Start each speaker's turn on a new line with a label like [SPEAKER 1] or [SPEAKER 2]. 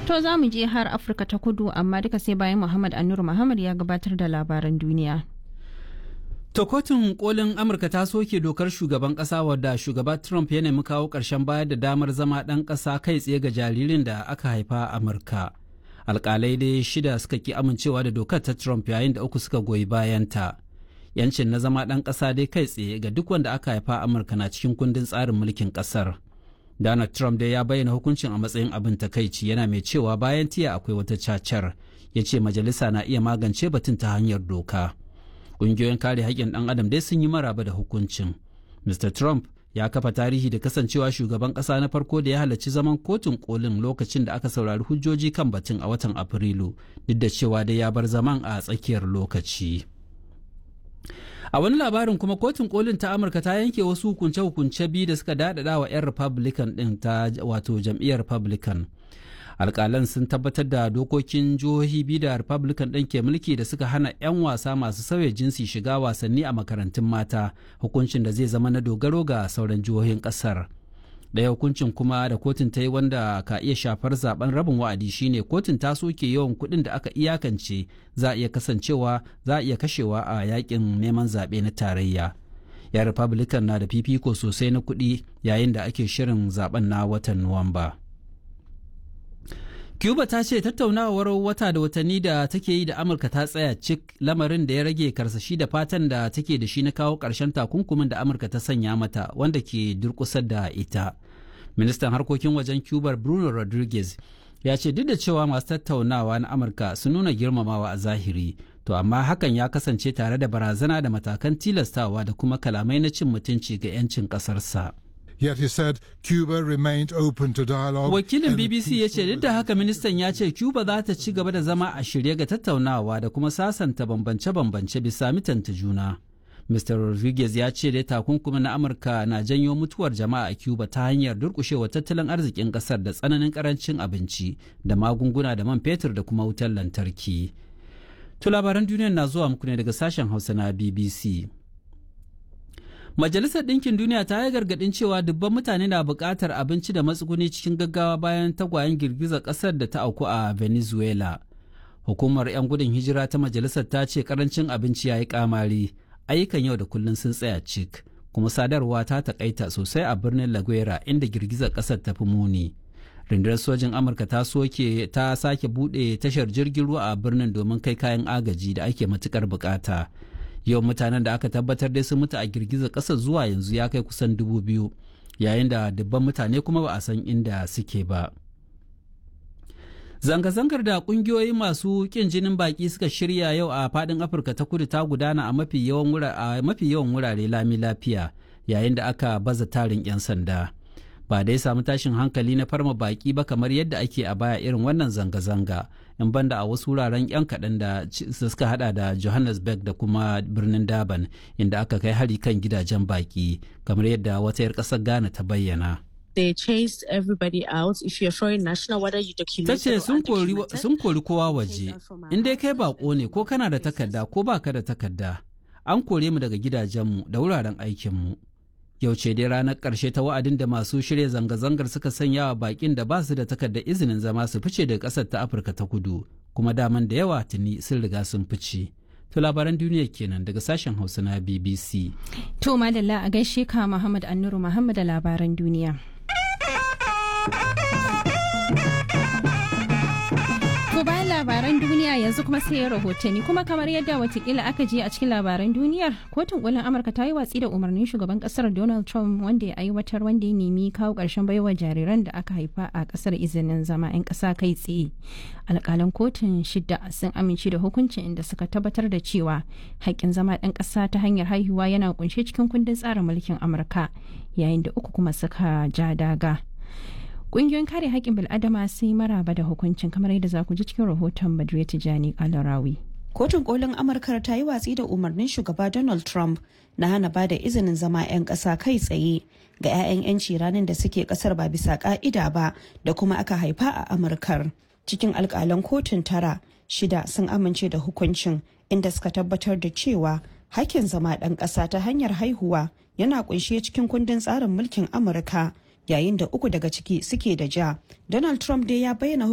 [SPEAKER 1] To za mu je har Afirka ta kudu amma duka sai bayan Muhammad Anur Muhammad ya gabatar da labaran duniya.
[SPEAKER 2] To kotun kolin Amurka ta soke dokar shugaban ƙasa wadda shugaba Trump ya nemi kawo ƙarshen bayar da damar zama ɗan ƙasa kai tsaye ga jaririn da aka haifa a Amurka. Alƙalai dai shida suka ki amincewa da dokar ta Trump yayin da uku suka goyi bayanta. Yancin na zama ɗan ƙasa dai kai tsaye ga duk wanda aka haifa a Amurka na cikin kundin tsarin mulkin ƙasar. Donald Trump dai ya bayyana hukuncin a matsayin abin takaici yana mai cewa bayan tiya akwai wata cacar. Ya ce majalisa na iya magance batun ta hanyar doka. Ƙungiyoyin kare haƙƙin ɗan adam dai sun yi maraba da hukuncin. Mr. Trump ya kafa tarihi da kasancewa shugaban ƙasa na farko da ya halarci zaman kotun kolin lokacin da aka saurari hujjoji kan batun a watan Afrilu, duk da cewa dai ya bar zaman a tsakiyar lokaci. A wani labarin kuma kotun kolin ta Amurka ta yanke wasu hukunce-hukunce biyu da suka daɗaɗa wa 'yan Republican ɗin ta wato jam'iyyar Republican. alkalan sun tabbatar da dokokin jihohi biyu da republican ɗin ke mulki da suka hana 'yan wasa masu sauya jinsi shiga wasanni a makarantun mata hukuncin da zai zama na dogaro ga sauran jihohin ƙasar ɗaya hukuncin kuma da kotun ta yi wanda ka iya shafar zaben rabin wa'adi shine kotun ta soke yawan kuɗin da aka iyakance za a iya kasancewa za a iya kashewa a yakin neman zaɓe na tarayya ya republican na da fifiko sosai na kuɗi yayin da ake shirin zaben na watan nuwamba. Cuba ta ce tattaunawar wata da watanni da take yi da Amurka ta tsaya cik lamarin da ya rage karsashi da fatan da take da shi na kawo ƙarshen takunkumin da Amurka ta sanya mata wanda ke durƙusar da ita. Ministan harkokin wajen Cuba Bruno Rodriguez ya ce duk da cewa masu tattaunawa na Amurka sun nuna girmamawa a zahiri, to amma hakan ya kasance tare da barazana da matakan tilastawa da kuma kalamai na cin mutunci ga 'yancin ƙasarsa.
[SPEAKER 3] Yet he said Cuba remained open to dialogue.
[SPEAKER 2] Wakilin BBC ya ce duk da haka ministan ya ce Cuba za ta ci gaba da zama a shirye ga tattaunawa da kuma sasanta bambance-bambance bisa mitanta juna. Mr. Rodriguez ya ce dai takunkumi na Amurka na janyo mutuwar jama'a a Cuba ta hanyar durkushewa tattalin arzikin kasar da tsananin karancin abinci da magunguna da man fetur da kuma wutar lantarki. To labaran duniya na zuwa muku ne daga sashen Hausa na BBC. Majalisar Ɗinkin Duniya ta yi gargaɗin cewa dubban mutane na buƙatar abinci da matsuguni cikin gaggawa bayan tagwayen girgizar ƙasar da ta auku a Venezuela. Hukumar 'yan gudun hijira ta majalisar ta ce ƙarancin abinci ya yi ƙamari, ayyukan yau da kullum sun tsaya cik, kuma sadarwa ta taƙaita sosai a birnin La Guera inda girgizar ƙasar ta fi muni. Rundunar sojin Amurka ta soke ta sake buɗe tashar jirgin ruwa a birnin domin kai kayan agaji da ake matuƙar buƙata. yawan mutanen da aka tabbatar dai sun mutu a girgizar ƙasar zuwa yanzu ya kai kusan dubu biyu yayin da dubban mutane kuma ba a san inda suke ba zanga-zangar da kungiyoyi masu kin jinin baki suka shirya yau a fadin afirka ta kudu ta gudana a mafi yawan wurare lami lafiya yayin da aka baza tarin 'yan sanda ba dai samu tashin hankali na farma baki ba kamar yadda ake a baya irin wannan zanga-zanga in banda a wasu wuraren 'yan kaɗan da suka hada da johannesburg da kuma birnin daban inda aka kai hari kan gidajen baki kamar yadda wata 'yar ƙasar ghana ta bayyana
[SPEAKER 4] they chased everybody out if you're foreign national whether you document
[SPEAKER 2] ta ce sun kori kowa waje in dai kai bako ne ko kana da takarda ko baka da takarda an kore mu daga gidajenmu da wuraren aikinmu yau ce dai ranar ƙarshe ta wa'adin da masu shirya zanga-zangar suka sanya wa bakin da ba su da takardar izinin zama su fice daga ƙasar ta afirka ta kudu kuma daman da yawa tuni sun riga sun fice to labaran duniya kenan daga sashen hausa na bbc
[SPEAKER 1] To madalla a gaishe ka Muhammad Annuru Muhammad da labaran duniya. To bayan labaran duniya yanzu kuma sai rahotanni kuma kamar yadda watakila aka je a cikin labaran duniyar kotun kolin amurka ta yi watsi da umarnin shugaban kasar donald trump wanda ya aiwatar wanda ya nemi kawo karshen baiwa jariran da aka haifa a kasar izinin zama 'yan kasa kai tsaye alkalan kotun shida sun amince da hukuncin inda suka tabbatar da cewa haƙƙin zama ɗan ƙasa ta hanyar haihuwa yana kunshe cikin kundin tsarin mulkin amurka yayin da uku kuma suka ja daga Ƙungiyoyin kare haƙƙin bil'adama sun yi maraba da hukuncin kamar yadda za ku ji cikin rahoton Badriya Tijani Kalarawi.
[SPEAKER 5] Kotun kolin Amurka ta yi watsi da umarnin shugaba Donald Trump na hana ba da izinin zama 'yan ƙasa kai tsaye ga 'ya'yan 'yanci ranar da suke ƙasar ba bisa ƙa'ida ba da kuma aka haifa a Amurkar. Cikin alƙalan kotun tara, shida sun amince da hukuncin inda suka tabbatar da cewa hakkin zama ɗan ƙasa ta hanyar haihuwa yana ƙunshe cikin kundin tsarin mulkin Amurka. yayin da uku daga ciki suke da ja. Donald Trump dai ya bayyana